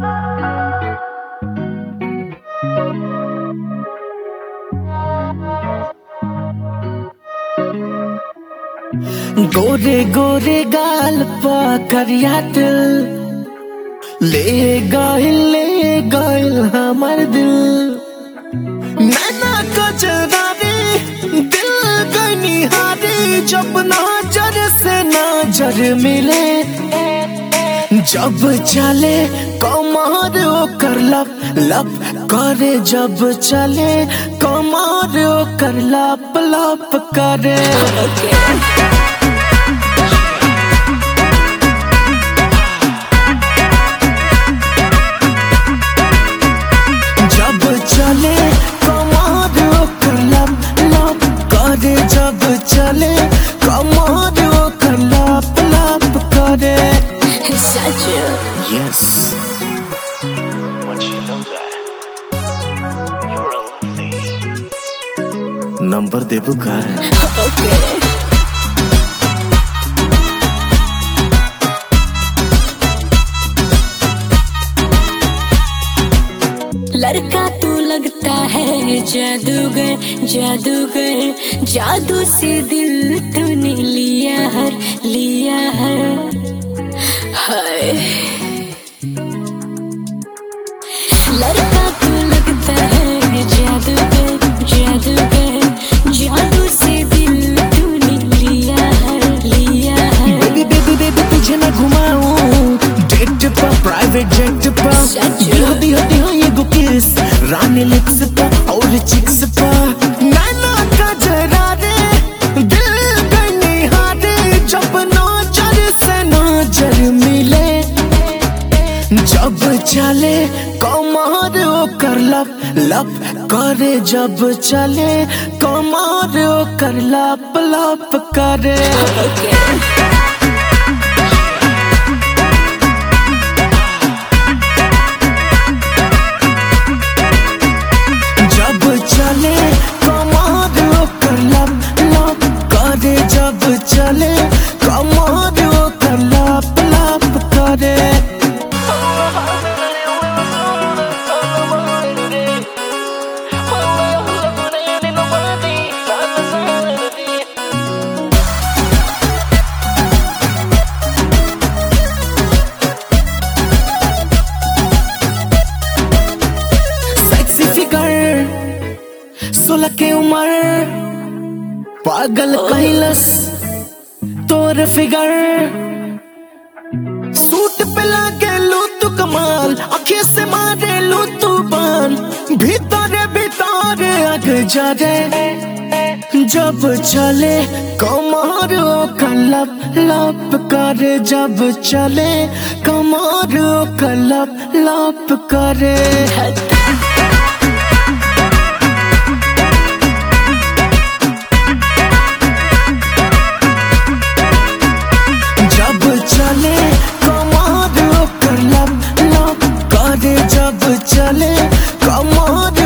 गोरे गोरे गाल पा करिया दिल ले गइल ले गइल हमर दिल नैना कजरारे दिल गनी हारे जब नजर से नजर मिले जब चले कमर ओकर लप लप करे जब चले कमर ओकर लप लप करे जब चले कमर ओकर लप लप करे जब चले कमर ओकर लप लप करे Such a Yes. Once you know that, you're a lovely. Number देबू का okay. लड़का तू लगता है जादूगर जादूगर जादू से दिल तूने लिया हर लिया हर हाय लड़का तू लगता है जादूगर जादूगर जादू से दिल तूने लिया हर लिया हर बेबी बेबी बेबी तुझे ना घुमाऊं डेट पर प्राइवेट जेट पर सच? दिहो दिहो दिहो ये गो किस रानी लिप्स पर और चिक्स पर नैना का जरा रे दिल गनी हारे जब नजर से नजर मिले जब चले कमर ओकर लप लप करे जब चले कमर ओकर लप लप करे जब चले कमर ओकर लप लप करे जब चले कमर ओकर लप लप करे सेक्सी फिगर सोलह के उम्र पागल कैलस तोर फिगर सूट पे लागे लू तू कमाल आंखें से मारे लू तू बान भीतर भीतर अग जा रे जब चले कमर का लप लप करे जब चले कमर का लप लप करे जब चले कमर ओकर लप लप करे जब चले कमर